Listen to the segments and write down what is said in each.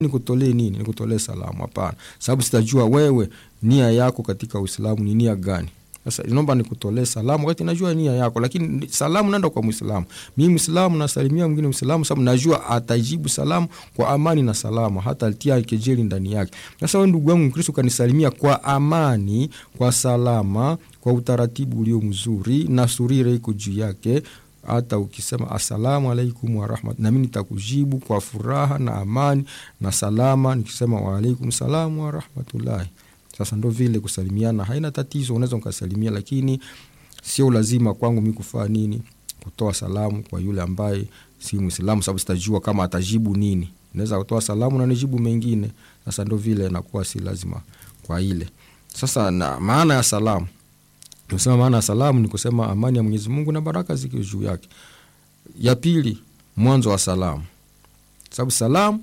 nikutolee nini? Nikutolee salamu? Hapana, sababu sitajua wewe nia yako katika Uislamu ni nia gani. Sasa naomba nikutolee salamu wakati najua nia yako, lakini salamu naenda kwa Muislamu. Mimi Muislamu nasalimia mwingine Muislamu sababu najua atajibu salamu kwa amani na salama, hata alitia kejeli ndani yake. Sasa wewe ndugu yangu Mkristo ukanisalimia kwa amani, kwa salama, kwa utaratibu ulio mzuri na surire iko juu yake hata ukisema asalamu alaikum warahmat, nami nitakujibu kwa furaha na amani na salama, nikisema waalaikum salamu warahmatullahi. Sasa ndo vile kusalimiana haina tatizo, unaweza ukasalimia, lakini sio lazima kwangu mi kufaa nini, kutoa salamu kwa yule ambaye si Mwislamu, sababu sitajua kama atajibu nini. Naweza kutoa salamu na nijibu mengine. Sasa ndo vile nakuwa si lazima kwa ile. Sasa na maana ya salamu Tumesema maana ya salamu ni kusema amani ya Mwenyezi Mungu na baraka ziko juu yake. Ya pili, mwanzo wa salamu, sababu salamu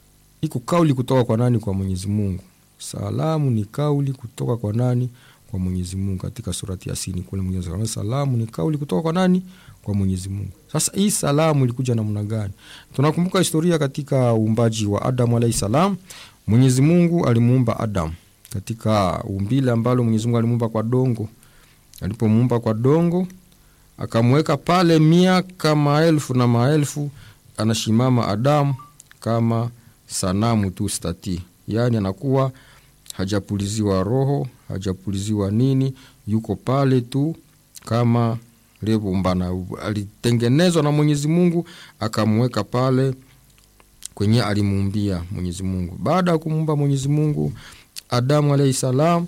iko kauli kutoka kwa nani? Kwa Mwenyezi Mungu. Salamu ni kauli kutoka kwa nani? Kwa Mwenyezi Mungu. Katika surati Yasini kule Mwenyezi Mungu, salamu ni kauli kutoka kwa nani? Kwa Mwenyezi Mungu. Sasa hii salamu ilikuja namna gani? Tunakumbuka historia katika uumbaji wa Adamu alayhi salam. Mwenyezi Mungu alimuumba Adamu katika umbile ambalo Mwenyezi Mungu alimuumba kwa dongo alipomuumba kwa dongo akamweka pale miaka maelfu na maelfu, anashimama Adamu kama sanamu tu stati, yaani anakuwa hajapuliziwa roho, hajapuliziwa nini, yuko pale tu kama levumbana. Alitengenezwa na Mwenyezi Mungu akamweka pale kwenye alimuumbia Mwenyezi Mungu. Baada ya kumuumba Mwenyezi Mungu, Adamu alayhi salam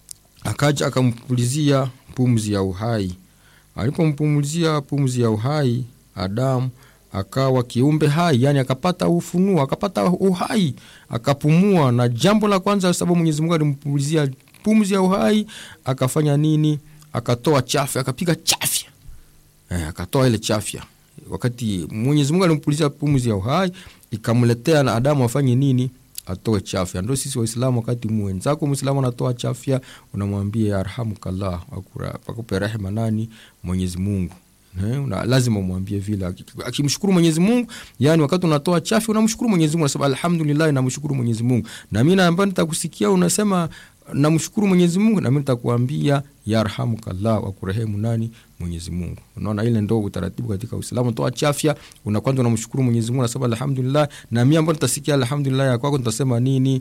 akaja akampulizia pumzi ya uhai. Alipompumzia pumzi ya uhai, Adamu akawa kiumbe hai, yani akapata ufunuo, akapata uhai, akapumua. Na jambo la kwanza, sababu Mwenyezi Mungu alimpumzia pumzi ya uhai, akafanya nini? Akatoa chafya, akapiga chafya eh, akatoa ile chafya. Wakati Mwenyezi Mungu alimpulizia pumzi ya uhai, ikamletea na Adamu afanye nini? atoe chafya. Ndo sisi Waislamu, wakati mwenzako Mwislamu anatoa chafya, unamwambia yarhamukallah, akupe rehema nani? Mwenyezi Mungu. Una, lazima umwambie vile, akimshukuru Mwenyezi Mungu. Yani wakati unatoa chafya unamshukuru Mwenyezi Mungu, unasema alhamdulillah, namshukuru Mwenyezi Mungu. Na mimi ambaye nitakusikia unasema namshukuru Mwenyezi Mungu, na mimi nitakuambia yarhamukallah, wakurehemu nani? Mwenyezi Mungu. Unaona, ile ndo utaratibu katika Uislamu. Toa chafya, una kwanza unamshukuru Mwenyezi Mungu, unasema alhamdulillah, na mimi ambaye nitasikia alhamdulillah ya kwako nitasema nini?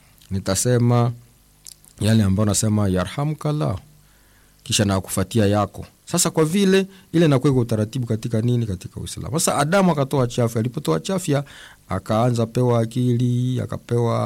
Nitasema yale ambayo nasema yarhamukallah, kisha na kufuatia yako. Sasa kwa vile ile nakuweka utaratibu katika nini, katika Uislamu. Sasa Adamu akatoa chafya, alipotoa chafya akaanza pewa akili, akapewa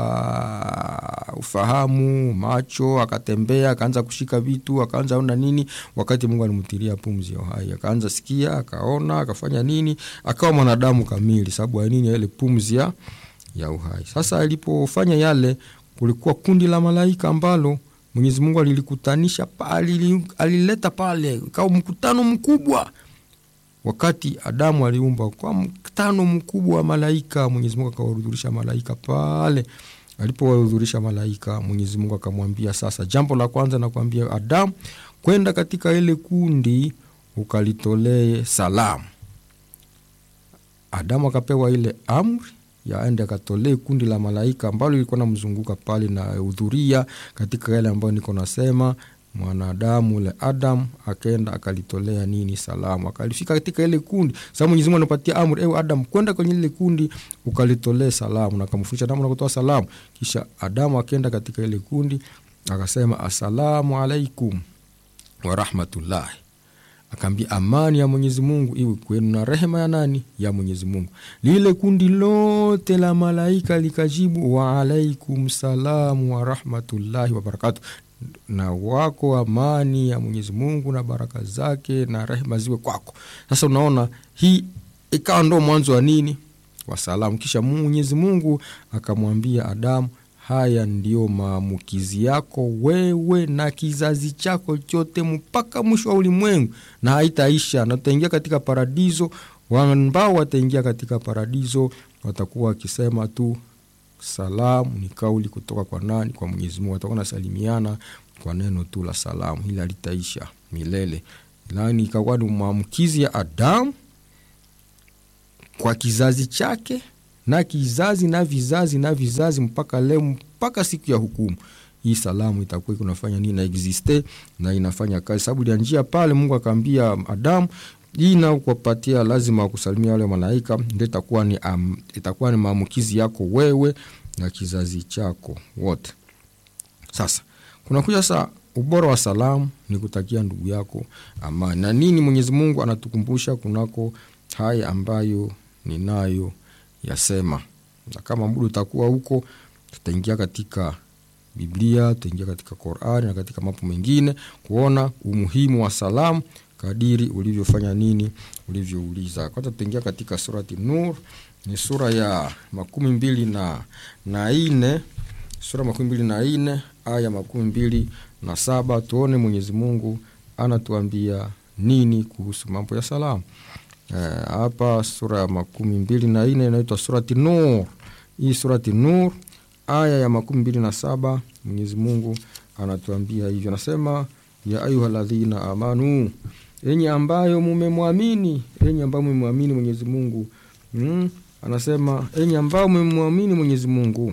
ufahamu, macho, akatembea, akaanza kushika vitu, akaanza ona nini, wakati Mungu alimtilia pumzi ya uhai, akaanza sikia, akaona, akafanya nini, akawa mwanadamu kamili, sababu ya nini? Ile pumzi ya ya uhai. Sasa alipofanya yale, kulikuwa kundi la malaika ambalo Mwenyezi Mungu alilikutanisha pale, alileta pale, ikawa mkutano mkubwa. Wakati Adamu aliumba kwa mkutano mkubwa wa malaika, Mwenyezi Mungu akawahudhurisha malaika pale. Alipowahudhurisha malaika, Mwenyezi Mungu akamwambia, sasa jambo la kwanza nakwambia Adamu, kwenda katika ile kundi ukalitolee salamu. Adamu akapewa ile amri yaende akatolee kundi la malaika ambalo lilikuwa namzunguka pale na hudhuria katika yale ambayo niko nasema. Mwanadamu ule Adam akaenda akalitolea nini salamu, akalifika katika ile kundi. Sasa Mwenyezi Mungu anapatia amri, ewe Adam, kwenda kwenye ile kundi ukalitolee salamu, na akamfundisha namna kutoa salamu. Kisha Adamu akaenda katika ile kundi akasema, assalamu alaikum warahmatullahi akaambia amani ya Mwenyezi Mungu iwe kwenu na rehema ya nani? Ya Mwenyezi Mungu. Lile kundi lote la malaika likajibu wa alaikum salamu wa rahmatullahi wa barakatu, na wako amani ya Mwenyezi Mungu na baraka zake na rehema ziwe kwako. Sasa unaona hii ikawa ndo mwanzo wa nini? Wa salamu. Kisha Mwenyezi Mungu akamwambia Adamu, haya ndiyo maamukizi yako wewe na kizazi chako chote mpaka mwisho wa ulimwengu, na haitaisha, na tutaingia katika paradiso. Ambao wataingia katika paradiso watakuwa wakisema tu salamu, ni kauli kutoka kwa nani? Kwa Mwenyezi Mungu. Watakuwa nasalimiana kwa neno tu la salamu, hili halitaisha milele. Lani ikakuwa ni maamukizi ya Adamu kwa kizazi chake na kizazi na vizazi na vizazi mpaka leo mpaka siku ya hukumu hii salamu itakuwa kunafanya nini na existe na inafanya kazi sababu ya njia pale mungu akaambia adamu hii na kuwapatia lazima kusalimia wale malaika ndio itakuwa ni um, itakuwa ni maambukizi yako wewe na kizazi chako wote sasa kunakuja saa ubora wa salamu ni kutakia ndugu yako amani na nini mwenyezi mungu anatukumbusha kunako haya ambayo ninayo yasema na kama muda utakuwa huko tutaingia katika biblia tutaingia katika qurani na katika mambo mengine kuona umuhimu wa salamu kadiri ulivyofanya nini ulivyouliza kwanza tutaingia katika surati nur ni sura ya makumi mbili na, na ine sura makumi mbili na ine aya makumi mbili na saba tuone mwenyezi mungu anatuambia nini kuhusu mambo ya salamu hapa e, sura ya makumi mbili na ine inaitwa surati nur hii surati nur aya ya makumi mbili na saba mwenyezi mungu anatuambia hivyo anasema ya ayuha ladhina amanu enye ambayo mumemwamini enye ambayo mumemwamini mwenyezi mungu mm, anasema enye ambayo mumemwamini mwenyezi mungu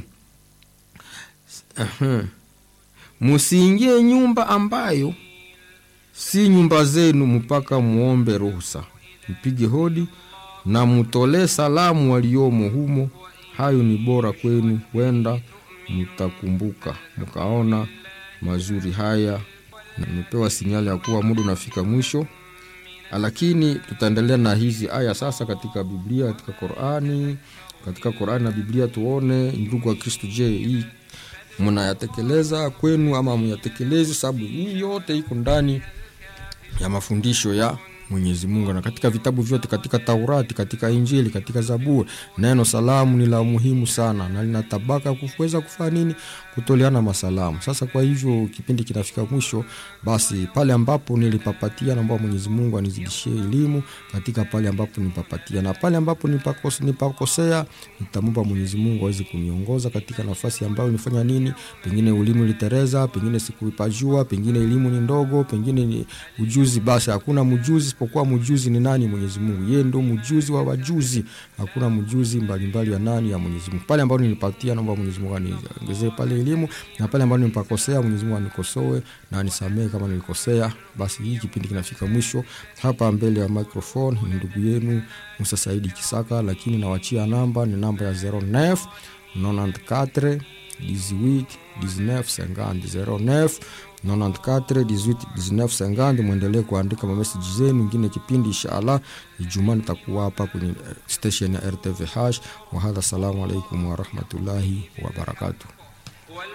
musiingie nyumba ambayo si nyumba zenu mpaka muombe ruhusa mpige hodi na mutolee salamu waliomo humo hayo ni bora kwenu wenda mtakumbuka mkaona mazuri haya nimepewa sinyali ya kuwa muda unafika mwisho lakini tutaendelea na hizi aya sasa katika biblia katika qurani katika qurani na biblia tuone ndugu wa kristu je hii mnayatekeleza kwenu ama myatekelezi sababu hii yote iko ndani ya mafundisho ya mwenyezi mungu na katika vitabu vyote katika taurati katika injili katika zaburi neno salamu ni la muhimu sana na lina tabaka kuweza kufanya nini kutoleana masalamu sasa kwa hivyo kipindi kinafika mwisho basi pale ambapo nilipapatia naomba mwenyezi mungu anizidishie elimu katika pale ambapo nipapatia na pale ambapo nipakos, nipakosea nitamomba mwenyezi mungu aweze kuniongoza katika nafasi ambayo nifanya nini pengine elimu ilitereza pengine sikuipajua pengine elimu ni ndogo pengine ni ujuzi basi hakuna mjuzi isipokuwa mjuzi ni nani mwenyezi mungu yeye ndo mjuzi wa wajuzi hakuna mjuzi mbalimbali ya nani ya mwenyezi mungu pale ambapo nilipatia naomba mwenyezi mungu aniongezee pale elimu na pale ambapo nilipakosea mwenyezi mungu anikosoe na anisamehe kama nilikosea basi hii kipindi kinafika mwisho hapa mbele ya microphone ni ndugu yenu musa saidi kisaka lakini nawachia namba ni namba ya 09 94 18 19 50 09 94 18 19 50 mwendelee kuandika mameseji zenu ingine kipindi inshallah ijumaa nitakuwa hapa kwenye station ya rtvh wahadha salamu alaikum warahmatullahi wabarakatuh